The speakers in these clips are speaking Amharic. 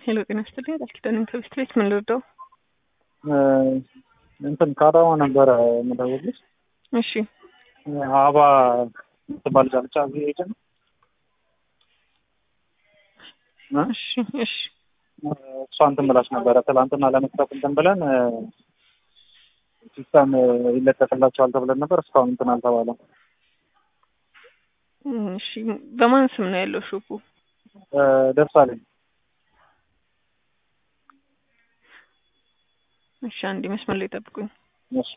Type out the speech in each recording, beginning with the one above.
ሄሎ ጤና ይስጥልኝ ቃል ኪዳን ከቤት ቤት ምን ልርዳው? እንትን ከአዳማ ነበረ የምደውልልሽ። እሺ አባ ትባል ዳልቻ እዚህ ሄደ ነው እሺ እሺ እሷ እንትን ብላች ነበረ ትላንትና ለመስራት እንትን ብለን ሲስተም ይለቀቅላቸዋል ተብለን ነበር። እስካሁን እንትን አልተባለም። እሺ በማን ስም ነው ያለው ሾፑ? ደርሳለኝ እሺ አንድ መስመር ላይ ጠብቁኝ። እሺ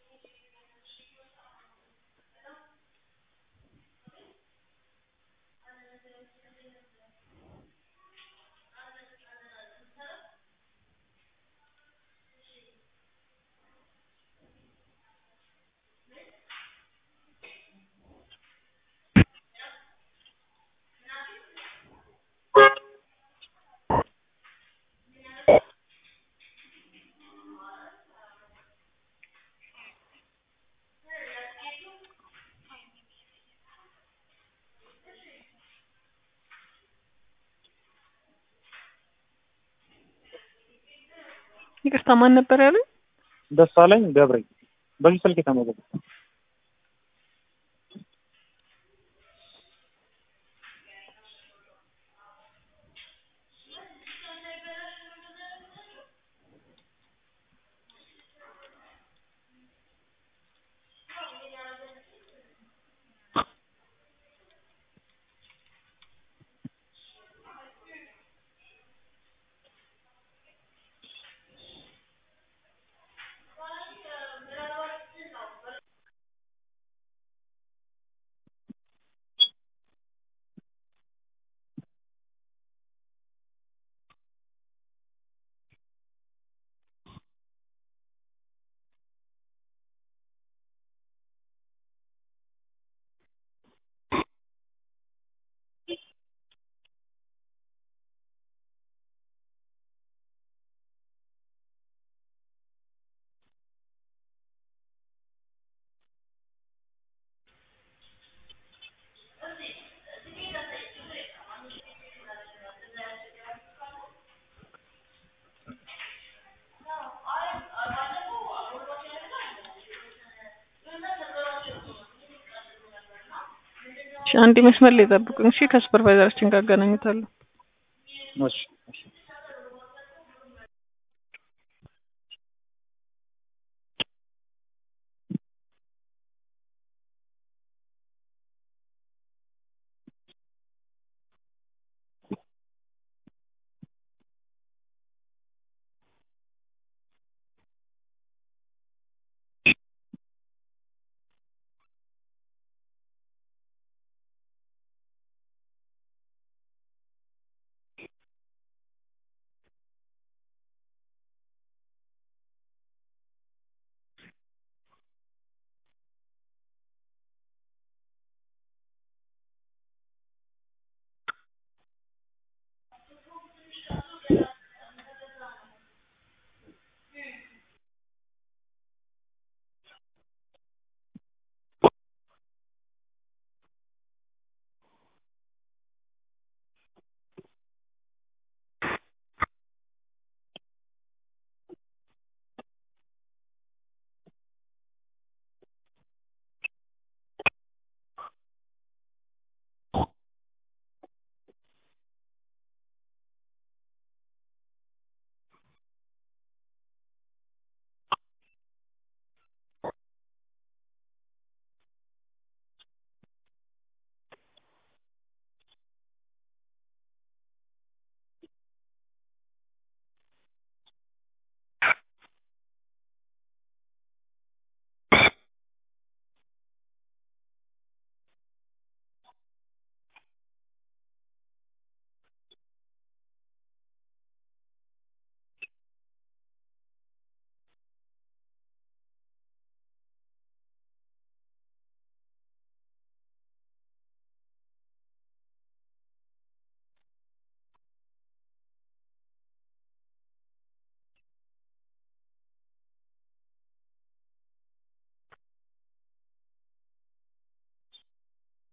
ይቅርታ ማን ነበር ያሉኝ? ደሳለኝ ገብሬ በዚህ ስልክ የተመዘገበ እሺ አንድ መስመር ላይ ጠብቁኝ። እሺ ከሱፐርቫይዘራችን ጋር አገናኙታለሁ። እሺ እሺ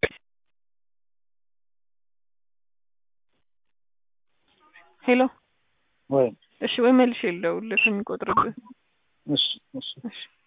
ሄሎ ወይ እሺ ወይ መልሼ ልደውልልህ ከሚቆጥርብህ እሺ እሺ እሺ